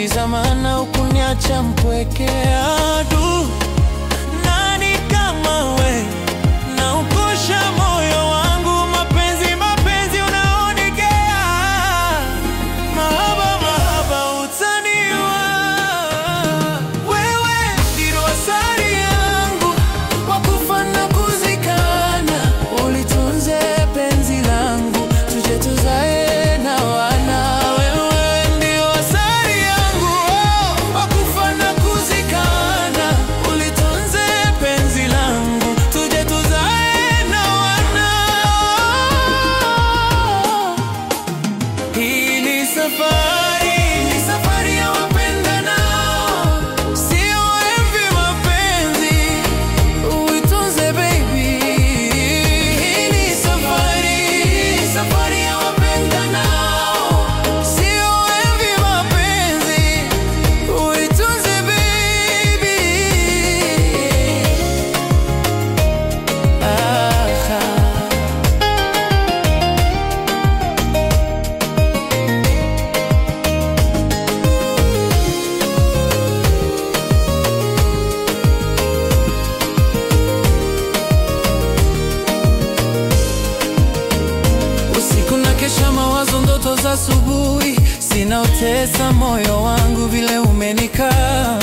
Uliuliza maana ukuniacha mpwekea du nani kama we na ukosha moyo wangu mapenzi mapenzi unaonigea mahaba mahaba utaniwa wewe ndilo asari yangu kwa kufa na kuzikana ulitunze penzi langu tuje tuzae na wana wewe ndio asari yangu oh, kwa kufa na kuzikana ulitunze penzi langu tuje tuzae na wana hii ni safari, ni safari ya wapendanao, sio hivi mapenzi, uitunze baby. Hii ni safari, ni safari ya wapendanao, sio hivi mapenzi, uitunze baby. Ah, ah. Usiku na kesha mawazo, ndoto za asubuhi, sinaotesa moyo wangu vile umenikaa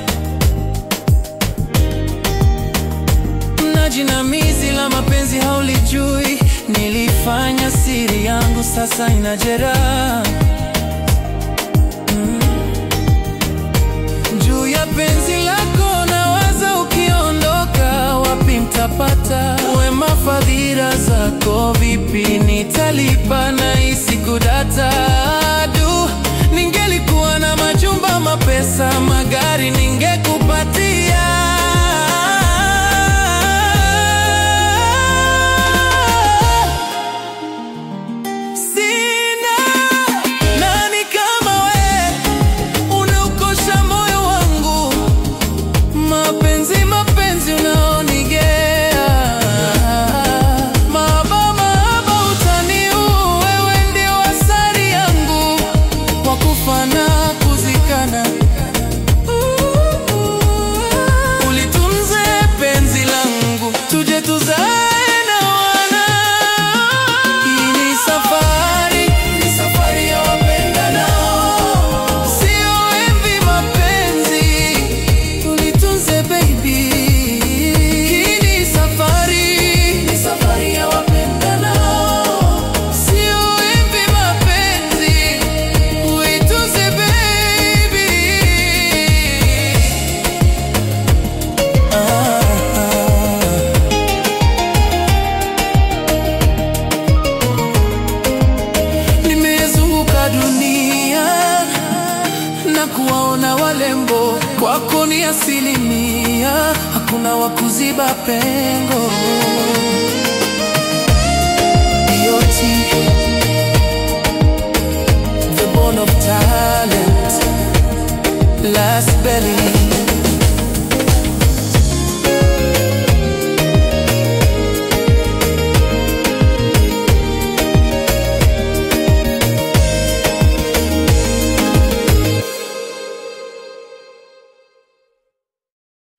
na jinamizi la mapenzi haulijui, nilifanya siri yangu, sasa ina jeraha Mm. juu ya penzi lako nawaza, ukiondoka wapi mtapata wema? Fadhila zako vipi nitalipa? na hisi kudata du, ningelikuwa na majumba, mapesa, magari ningekupatia Sina nani kama we, unaukosha moyo wangu, mapenzi mapenzi unaonigea, mahaba mahaba utaniua, wewe ndio asari yangu, kwa kufa na kuzikana, ulitunze penzi langu, tuje tuzae na wana. Hii ni safari, ni safari ya wapendanao, sio envi mapenzi, tulitunze baby. Hii ni safari, ni safari ya wapendanao, sio envi mapenzi, uitunze baby. Ah, ah. Nimezunguka dunia na kuwaona walembo, kwako ni asilimia, hakuna wa kuziba pengo. Beauty, the bone of talent, last belly